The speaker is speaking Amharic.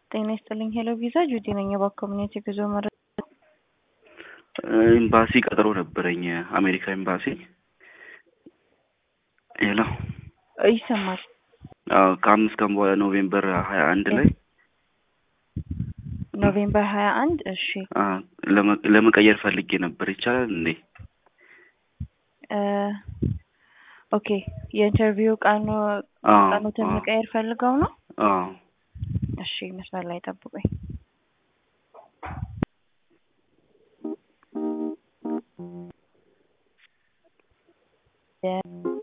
ጤና ይስጥልኝ ሄሎ ቪዛ ጁዲ ነኝ። የባኮሚኒቲ ጉዞ መረጃ ኤምባሲ ቀጠሮ ነበረኝ አሜሪካ ኤምባሲ። ሄሎ ይሰማል። አዎ ከአምስት ቀን በኋላ ኖቬምበር ሀያ አንድ ላይ ኖቬምበር ሀያ አንድ እሺ አ፣ ለመ- ለመቀየር ፈልጌ ነበር። ይቻላል እንዴ? እ፣ ኦኬ የኢንተርቪው ቀኑ አዎ ቀኑትን አዎ መቀየር ፈልገው ነው? አዎ እሺ መስመር ላይ ጠብቁኝ። የ-